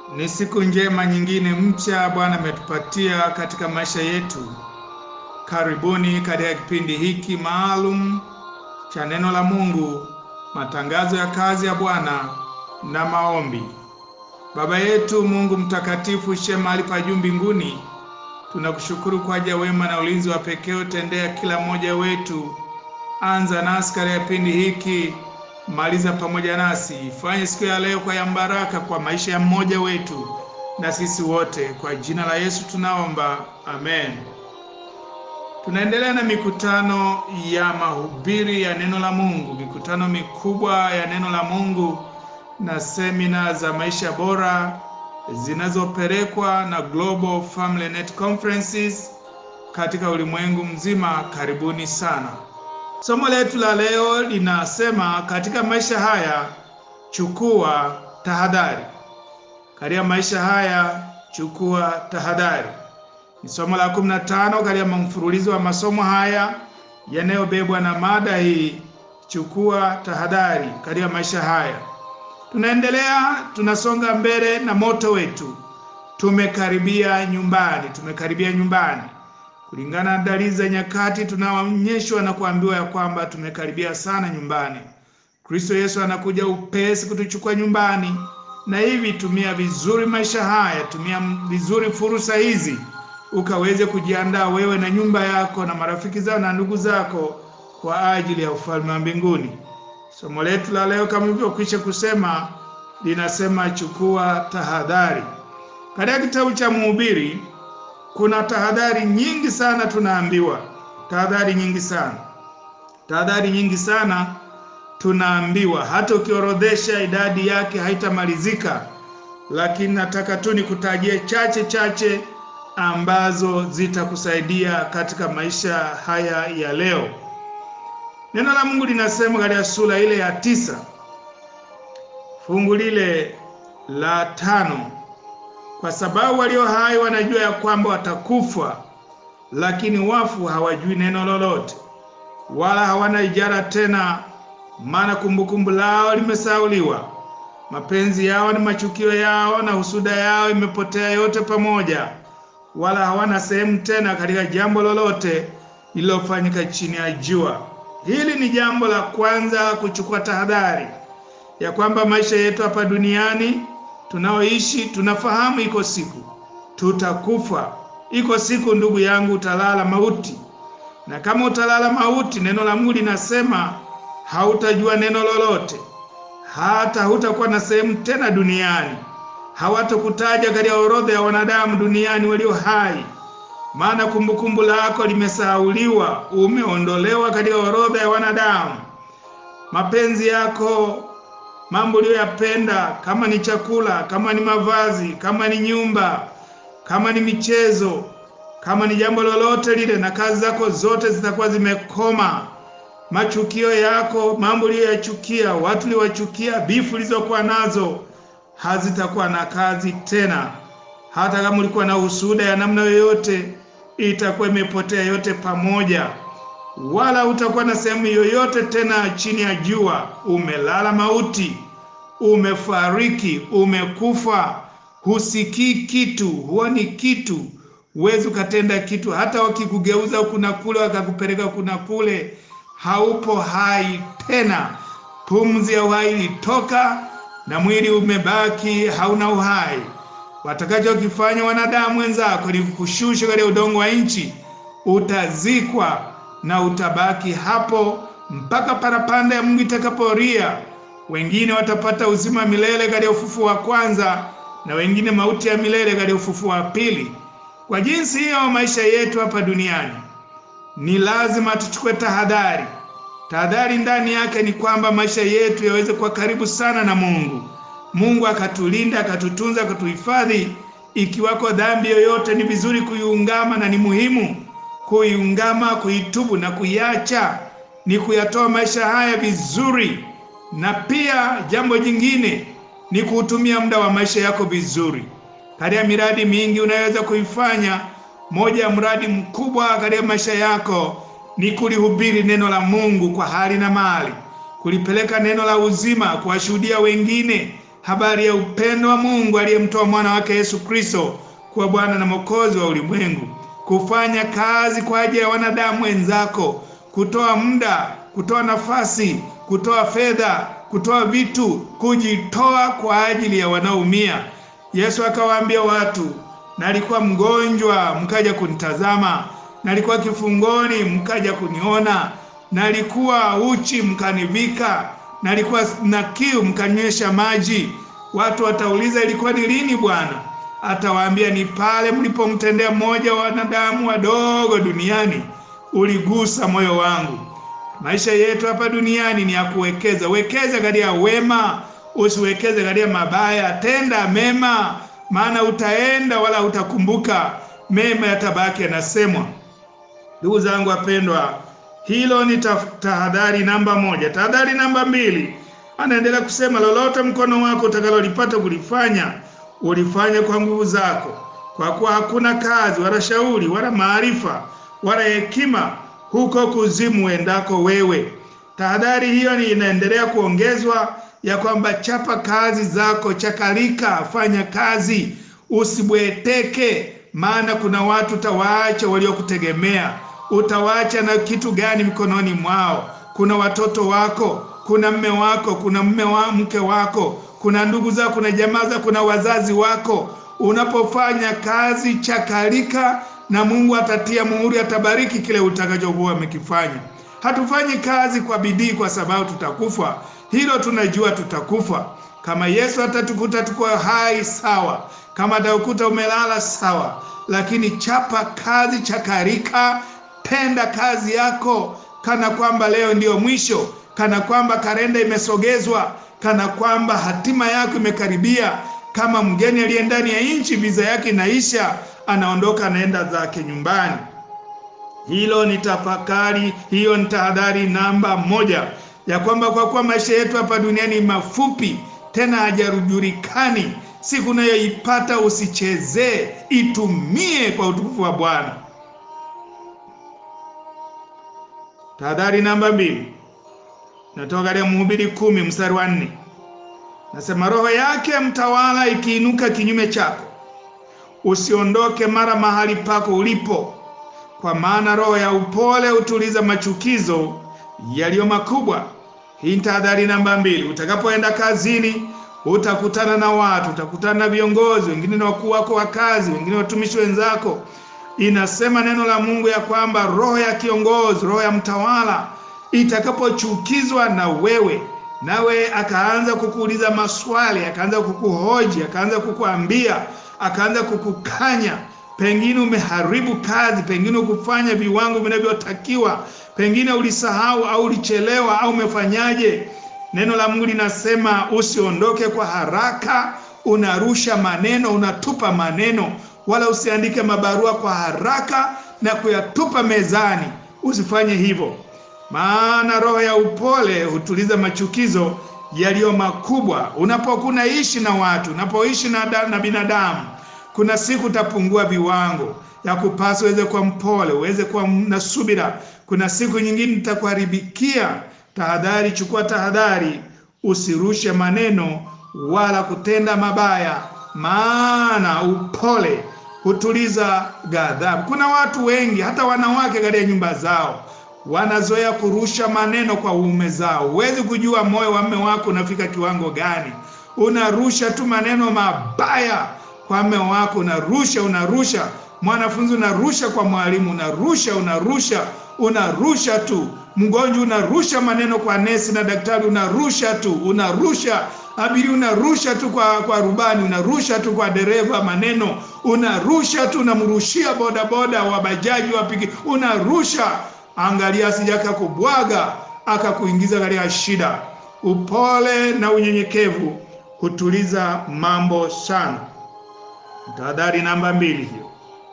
Ni siku njema nyingine mpya Bwana ametupatia katika maisha yetu. Karibuni katika kipindi hiki maalum cha neno la Mungu, matangazo ya kazi ya Bwana na maombi. Baba yetu Mungu mtakatifu, ishiye mahali pa juu mbinguni, tunakushukuru kwa ajili ya wema na ulinzi wa pekee utendea kila mmoja wetu. Anza nasi katika kipindi hiki, maliza pamoja nasi. Fanye siku ya leo kwa ya baraka kwa maisha ya mmoja wetu na sisi wote, kwa jina la Yesu tunaomba, amen. Tunaendelea na mikutano ya mahubiri ya neno la Mungu, mikutano mikubwa ya neno la Mungu na semina za maisha bora zinazopelekwa na Global Family Net Conferences katika ulimwengu mzima. Karibuni sana. Somo letu la leo linasema katika maisha haya chukua tahadhari. Katika maisha haya chukua tahadhari. Ni somo la 15 katika mfululizo wa masomo haya yanayobebwa na mada hii, chukua tahadhari katika maisha haya. Tunaendelea, tunasonga mbele na moto wetu. Tumekaribia nyumbani, tumekaribia nyumbani. Kulingana na dalili za nyakati, tunaonyeshwa na kuambiwa ya kwamba tumekaribia sana nyumbani. Kristo Yesu anakuja upesi kutuchukua nyumbani, na hivi tumia vizuri maisha haya, tumia vizuri fursa hizi ukaweze kujiandaa wewe na nyumba yako na marafiki zao na ndugu zako kwa ajili ya ufalme wa mbinguni. Somo letu la leo kama ilivyokwisha kusema linasema chukua tahadhari. Katika kitabu cha Mhubiri kuna tahadhari nyingi sana, tunaambiwa tahadhari nyingi sana, tahadhari nyingi sana tunaambiwa, hata ukiorodhesha idadi yake haitamalizika, lakini nataka tu nikutajie chache chache ambazo zitakusaidia katika maisha haya ya leo. Neno la Mungu linasema katika sura ile ya tisa fungu lile la tano kwa sababu walio hai wanajua ya kwamba watakufa, lakini wafu hawajui neno lolote, wala hawana ijara tena, maana kumbukumbu lao limesauliwa. Mapenzi yao ni machukio yao, na husuda yao imepotea yote pamoja, wala hawana sehemu tena katika jambo lolote lililofanyika chini ya jua. Hili ni jambo la kwanza, kuchukua tahadhari ya kwamba maisha yetu hapa duniani tunaoishi, tunafahamu iko siku tutakufa. Iko siku ndugu yangu, utalala mauti, na kama utalala mauti, neno la Mungu linasema hautajua neno lolote, hata hutakuwa na sehemu tena duniani, hawatakutaja katika orodha ya wanadamu duniani walio hai maana kumbukumbu lako limesahauliwa, umeondolewa katika orodha ya wanadamu. Mapenzi yako, mambo uliyoyapenda, kama ni chakula, kama ni mavazi, kama ni nyumba, kama ni michezo, kama ni jambo lolote lile, na kazi zako zote zitakuwa zimekoma. Machukio yako, mambo uliyoyachukia, watu uliyowachukia, bifu ulizokuwa nazo hazitakuwa na kazi tena. Hata kama ulikuwa na husuda ya namna yoyote, itakuwa imepotea yote pamoja, wala utakuwa na sehemu yoyote tena chini ya jua. Umelala mauti, umefariki, umekufa. Husikii kitu, huoni kitu, huwezi ukatenda kitu. Hata wakikugeuza huku na kule, wakakupeleka kuna kule, haupo hai tena. Pumzi ya uhai ilitoka na mwili umebaki hauna uhai. Watakachokifanya wanadamu wenzako ni kukushusha katika udongo wa nchi, utazikwa na utabaki hapo mpaka parapanda ya Mungu itakapolia. Wengine watapata uzima milele katika ufufuo wa kwanza, na wengine mauti ya milele katika ufufuo wa pili. Kwa jinsi hiyo, maisha yetu hapa duniani ni lazima tuchukue tahadhari. Tahadhari ndani yake ni kwamba maisha yetu yaweze kuwa karibu sana na Mungu. Mungu akatulinda akatutunza akatuhifadhi. Ikiwako dhambi yoyote, ni vizuri kuiungama na ni muhimu kuiungama, kuitubu na kuiacha, ni kuyatoa maisha haya vizuri. Na pia jambo jingine ni kuutumia muda wa maisha yako vizuri. Katika miradi mingi unaweza kuifanya, moja ya mradi mkubwa katika maisha yako ni kulihubiri neno la Mungu kwa hali na mali, kulipeleka neno la uzima, kuwashuhudia wengine habari ya upendo wa Mungu aliyemtoa mwana wake Yesu Kristo kuwa Bwana na Mwokozi wa ulimwengu, kufanya kazi kwa ajili ya wanadamu wenzako, kutoa muda, kutoa nafasi, kutoa fedha, kutoa vitu, kujitoa kwa ajili ya wanaoumia. Yesu akawaambia watu, nalikuwa mgonjwa mkaja kunitazama, nalikuwa kifungoni mkaja kuniona, nalikuwa uchi mkanivika, nalikuwa na kiu mkanywesha maji. Watu watauliza ilikuwa ni lini Bwana? Atawaambia ni pale mlipomtendea mmoja wa wanadamu wadogo duniani, uligusa moyo wangu. Maisha yetu hapa duniani ni ya kuwekeza. Wekeza katika wema, usiwekeze katika mabaya. Tenda mema, maana utaenda wala utakumbuka, mema yatabaki yanasemwa. Ndugu zangu wapendwa, hilo ni tahadhari namba moja. Tahadhari namba mbili, anaendelea kusema, lolote mkono wako utakalolipata kulifanya ulifanye kwa nguvu zako, kwa kuwa hakuna kazi wala shauri wala maarifa wala hekima huko kuzimu endako wewe. Tahadhari hiyo ni inaendelea kuongezwa ya kwamba chapa kazi zako, chakalika, fanya kazi, usibweteke, maana kuna watu utawaacha waliokutegemea. Utawaacha na kitu gani mikononi mwao? Kuna watoto wako, kuna mme wako, kuna mme wa mke wako, kuna ndugu zako, kuna jamaa zako, kuna wazazi wako. Unapofanya kazi, chakalika na Mungu atatia muhuri, atabariki kile utakachokuwa umekifanya. Hatufanyi kazi kwa bidii kwa sababu tutakufa. Hilo tunajua tutakufa. Kama Yesu atatukuta tuko hai, sawa. Kama atakukuta umelala, sawa. Lakini chapa kazi, chakarika, tenda kazi yako kana kwamba leo ndiyo mwisho, kana kwamba kalenda imesogezwa, kana kwamba hatima yako imekaribia. Kama mgeni aliye ndani ya nchi, viza yake inaisha, anaondoka anaenda zake nyumbani. Hilo ni tafakari, hiyo ni tahadhari namba moja, ya kwamba kwa kuwa maisha yetu hapa duniani mafupi, tena hajajulikani. Siku unayoipata usichezee, itumie kwa utukufu wa Bwana. Tahadhari namba mbili natoka katika Mhubiri kumi mstari wa nne nasema, roho yake mtawala ikiinuka kinyume chako, usiondoke mara mahali pako ulipo, kwa maana roho ya upole hutuliza machukizo yaliyo makubwa. Hii ni tahadhari namba mbili. Utakapoenda kazini, utakutana na watu, utakutana na viongozi wengine, na wakuu wako wa kazi, wengine watumishi wenzako. Inasema neno la Mungu ya kwamba roho ya kiongozi, roho ya mtawala itakapochukizwa na wewe, nawe akaanza kukuuliza maswali, akaanza kukuhoji, akaanza kukuambia, akaanza kukukanya pengine umeharibu kazi, pengine ukufanya viwango vinavyotakiwa, pengine ulisahau au ulichelewa au umefanyaje. Neno la Mungu linasema usiondoke kwa haraka, unarusha maneno, unatupa maneno, wala usiandike mabarua kwa haraka na kuyatupa mezani. Usifanye hivyo, maana roho ya upole hutuliza machukizo yaliyo makubwa. Unapokuwa ishi na watu, unapoishi na, na binadamu kuna siku utapungua viwango ya kupasa uweze kuwa mpole, uweze kuwa na subira. Kuna siku nyingine itakuharibikia. Tahadhari, chukua tahadhari, usirushe maneno wala kutenda mabaya, maana upole hutuliza ghadhabu. Kuna watu wengi, hata wanawake katika nyumba zao wanazoea kurusha maneno kwa uume zao. Huwezi kujua moyo wa mume wako unafika kiwango gani. Unarusha tu maneno mabaya kwa mume wako, unarusha unarusha, mwanafunzi unarusha kwa mwalimu, unarusha unarusha unarusha tu, mgonjwa unarusha maneno kwa nesi na daktari, unarusha tu unarusha, abiria unarusha tu kwa, kwa rubani, unarusha tu kwa dereva maneno, unarusha tu, unamrushia bodaboda wa bajaji wa piki, unarusha. Angalia asije akakubwaga akakuingiza katika shida. Upole na unyenyekevu hutuliza mambo sana. Tahadhari namba mbili hiyo.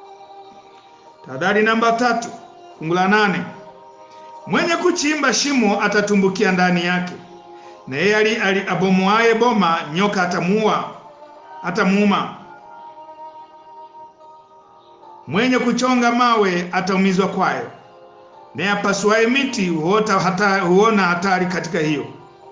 Tahadhari namba tatu, fungu la nane, mwenye kuchimba shimo atatumbukia ndani yake, na yeye abomoaye boma nyoka atamuua atamuuma. Mwenye kuchonga mawe ataumizwa kwayo, naye apasuaye miti huota hata, huona hatari katika hiyo.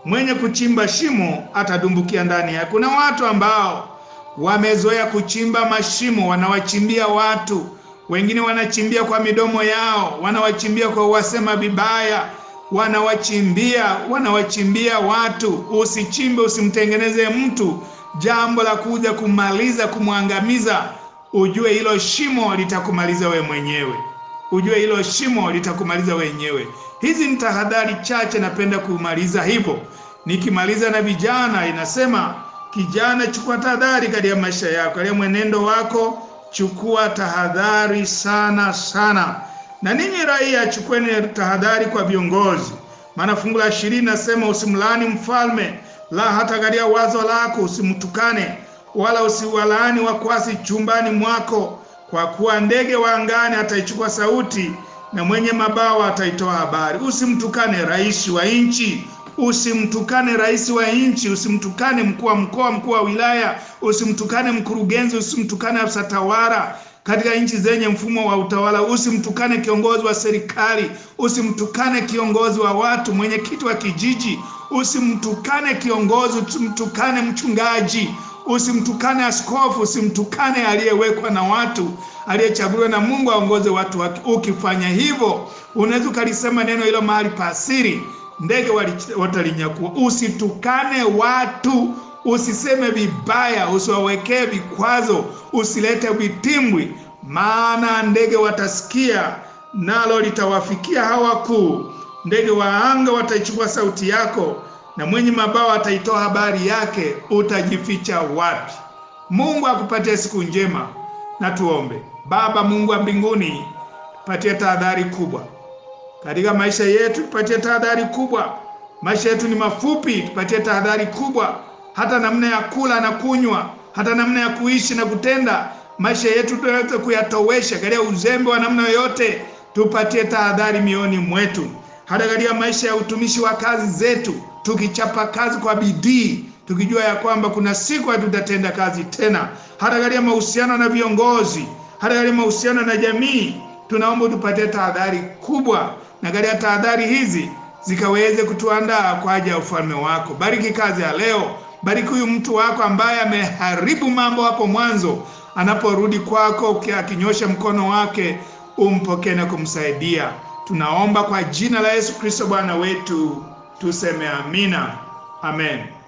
mwenye kuchimba shimo atadumbukia ndani yake. Kuna watu ambao wamezoea kuchimba mashimo, wanawachimbia watu wengine, wanachimbia kwa midomo yao, wanawachimbia kwa wasema vibaya, wanawachimbia wanawachimbia watu. Usichimbe, usimtengeneze mtu jambo la kuja kumaliza, kumwangamiza. Ujue hilo shimo litakumaliza we mwenyewe, ujue hilo shimo litakumaliza wenyewe. Hizi ni tahadhari chache, napenda kumaliza hivyo. Nikimaliza na vijana, inasema kijana, chukua tahadhari katika maisha yako, katika mwenendo wako, chukua tahadhari sana sana. Na ninyi raia, chukueni tahadhari kwa viongozi, maana fungu la ishirini nasema usimlaani mfalme, la hata katika wazo lako usimtukane, wala usiwalaani wakwasi chumbani mwako, kwa kuwa ndege wa angani ataichukua sauti na mwenye mabawa ataitoa habari. Usimtukane rais wa nchi, usimtukane rais wa nchi, usimtukane mkuu wa mkoa, mkuu wa wilaya, usimtukane mkurugenzi, usimtukane afisa tawala katika nchi zenye mfumo wa utawala, usimtukane kiongozi wa serikali, usimtukane kiongozi wa watu, mwenyekiti wa kijiji, usimtukane kiongozi, usimtukane mchungaji, usimtukane askofu, usimtukane aliyewekwa na watu, aliyechaguliwa na Mungu aongoze watu wake. Ukifanya hivyo, unaweza ukalisema neno hilo mahali pa siri, ndege watalinyakua. Usitukane watu, usiseme vibaya, usiwawekee vikwazo, usilete vitimbwi, maana ndege watasikia, nalo litawafikia hawa wakuu. Ndege wa anga wataichukua sauti yako na mwenye mabawa ataitoa habari yake. Utajificha wapi? Mungu akupatie siku njema, na tuombe. Baba Mungu wa mbinguni, tupatie tahadhari kubwa katika maisha yetu, tupatie tahadhari kubwa. Maisha yetu ni mafupi, tupatie tahadhari kubwa, hata namna ya kula na kunywa, hata namna ya kuishi na kutenda. Maisha yetu tuweze kuyatowesha katika uzembe wa namna yoyote. Tupatie tahadhari mioni mwetu, hata katika maisha ya utumishi wa kazi zetu tukichapa kazi kwa bidii, tukijua ya kwamba kuna siku hatutatenda kazi tena. Hata katika mahusiano na viongozi, hata katika mahusiano na jamii, tunaomba tupatie tahadhari kubwa, na katika tahadhari hizi zikaweze kutuandaa kwa ajili ya ufalme wako. Bariki kazi ya leo, bariki huyu mtu wako ambaye ameharibu mambo hapo mwanzo, anaporudi kwako akinyosha mkono wake, umpokee na kumsaidia. Tunaomba kwa jina la Yesu Kristo Bwana wetu. Tuseme amina, amen.